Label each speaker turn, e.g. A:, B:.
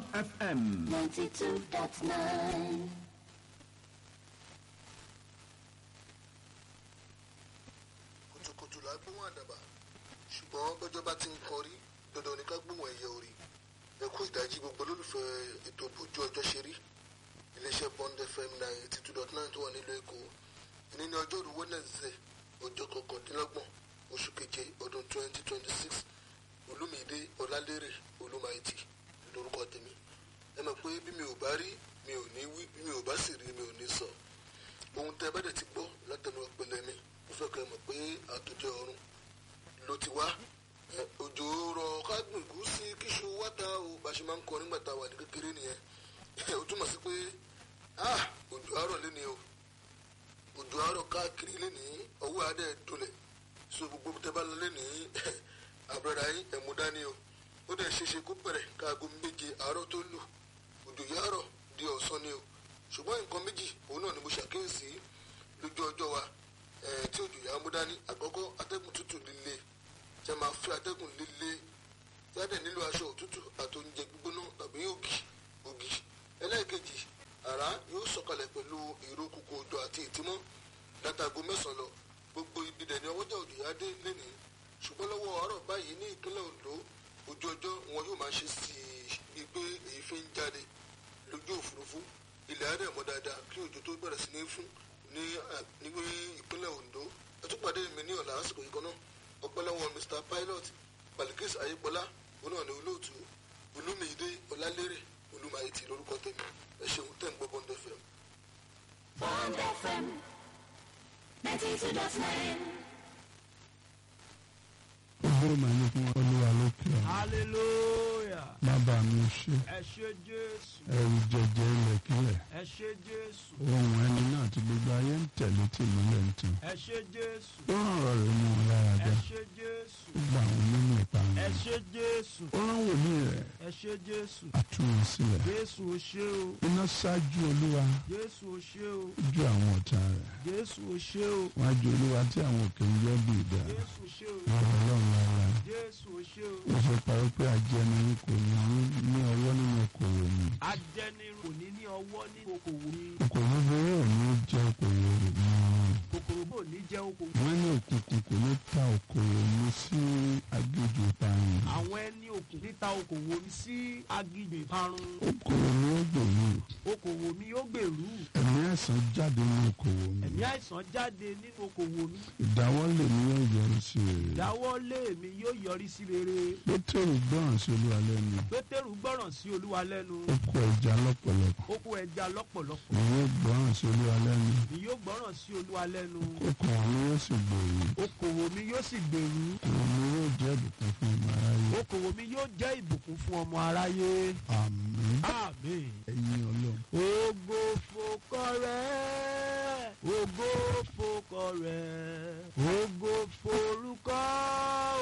A: FM.
B: 92.9.
C: kùtùkùtù là á gbóhùn àdàbà ṣùgbọ́n bọ́jọ́ bá ti ń kọrí dandan ní ká gbóhùn ẹ̀yẹ orí ẹ kú ìdájí gbogbo olólùfẹ́ ètò bójú ọjọ́ ṣe rí iléeṣẹ́ bond fm ninety two dot nine tó wà nílùú èkó ìní ní ọjọ́ òru wednesday ọjọ́ kọkàndínlọ́gbọ̀n oṣù keje ọdún twenty twenty six olúmídé ọlálérè olúmáìtì lórúkọ tèmi ẹ mọ̀ pé bí mi ò bá rí mi ò ní wí bí mi ò bá sì rí mi ò ní sọ ohun tẹ́ ẹ bá dẹ̀ ti gbọ́ látẹnu ọpẹlẹ mi mo fẹ́ kẹ́ ẹ mọ̀ pé àtòjọ ọ̀run ló ti wá ẹ, òjò rọ kágbìn gúúsì kíṣu wáta o bá ṣe máa ń kọ nígbà tá a wà ní kékeré nìyẹn ó túmọ̀ sí pé ah òjò àárọ̀ lé ní o òjò àárọ̀ káàkiri lé ní ọwọ́ adé dolẹ̀ so gbogbo tẹ́ bá lọ lé ní àbúrẹ́dà yín ẹ̀mú dání o ó dẹ̀ ṣeéṣe kó bẹ̀rẹ̀ káago méje àárọ̀ tó lù òjò yàárọ̀ di ọ̀sán ni o ṣùgbọ́n nǹkan méjì òun náà ni mo ṣàkíyèsí lójú ọjọ́ wa eh, tí òjò yà á mú dání àkọ́kọ́ atẹ́gùn tútù líle tí a máa fi atẹ́gùn líle tí a dẹ̀ nílò aṣọ òtútù àti oúnjẹ gbígbóná tàbí ògì ògì ẹlẹ́ẹ̀kejì àrá yóò sọ̀kalẹ̀ pẹ̀lú ìró kúkú òjò àti ìtímọ́ látago mẹ́sàn-án lọ gbogbo ibi dẹ̀ ni ọwọ́jà òjò yà á dé lẹ́nìí ṣùgbọ́n lọ́wọ́ àárọ̀ báyìí ní ìpínlẹ̀ Ondo ojú ọjọ́ wọn yóò máa ṣe sí i bíi pé èyí fi ń jáde lójú òfurufú ilẹ̀ adé mọ́ dáadáa kí òjò tó bẹ̀rẹ̀ sí ní fún ní eh, ní ìpínlẹ̀ Ondo ẹ tún pàdé mi ní ọ̀la lásìkò yìí kan náà ọpẹ́ lọ́wọ́ Mr Pilot Balikis Ayégbọ́lá òun náà ní olóòtú Olúmídé Ọlálérè Olúmáìtì lórúkọ tèmi ẹ ṣeun tẹ̀ ń gbọ́ Bond FM.
B: Bond FM 92.9.
D: ògbóró màá ní fún olúwa lókè ọ̀run
E: hallelujah
D: bàbá mi ṣe
E: ẹ ṣé jésù
D: ẹrù jẹjẹ ilẹ̀kílẹ̀
E: ẹ ṣé jésù
D: ohun ẹni náà tí gbogbo ayé ń tẹ̀lé tìmúlẹ̀ ń tàn
E: ẹ ṣé jésù
D: ó rán ọ̀rọ̀ rẹ̀ mú un lára
E: ẹ
D: dá
E: ṣé jésù
D: ó gba àwọn nínú ìparun
E: ẹ ṣé jésù
D: ó rán wòlíì rẹ̀
E: ẹ ṣé jésù
D: àtúnwò sílẹ̀
E: jésù o ṣé o
D: iná ṣáájú olúwa
E: jésù o ṣé o
D: ju àwọn ọ̀tá rẹ̀
E: jésù o ṣé o
D: wọ́n á ju olúwa tí àwọn òkè ń yọ́ bí ìdá
E: jésù o ṣé o
D: ọ̀rọ̀ ọlọ́run lára
E: jésù o ṣé o
D: ó ṣe parí pé ajẹni ní kò ní ní ọwọ́ nínú okòwò mi
E: ajẹnirun kò ní ní ọwọ́ ní okòwò mi
D: okòwò bẹ́ẹ̀ ò ní jẹ́ okòwò rẹ̀ mọ́
E: kòkòrò bò ní jẹ́ okòwò
D: wọ́n ní òkùnkùn kò ní ta okòwò mi sí agbèjì ìparun
E: àwọn ẹni òkùn níta okòwò mi sí aginjù ìparun
D: okòwò mi ó gbòòrò
E: okòwò mi yóò gbèrú
D: ẹ̀mí ẹ̀sán jáde ní okòwò mi
E: ẹ̀mí àìsàn jáde nínú okòwò mi
D: ìdáwọ́lé mi yóò yọrí sí rere
E: ìdáwọ́lé mi yóò yọrí sí rere
D: pétérù gbọ́ràn sí olúwa lẹ́nu
E: pétérù gbọ́ràn sí olúwa lẹ́nu
D: ó kó ẹja lọ́pọ̀lọpọ̀
E: ó kó ẹja lọ́pọ̀lọpọ̀
D: ìwé gbọ́ràn sí olúwa lẹ́nu
E: ni yóò gbọ́ràn sí olúwa lẹ́nu
D: okòwò mi yóò sì gbòòrò
E: okòwò mi yóò sì gbèrú
D: okòwò mi yóò jẹ́ ìbùkún fún ọmọ aráyé
E: okòwò mi yóò jẹ́ ìbùkún fún ọmọ aráyé
D: àmín
E: àmín.
D: ẹ̀yin ọlọ́run
E: ògo fòkọ rẹ̀ ògo fòkọ rẹ̀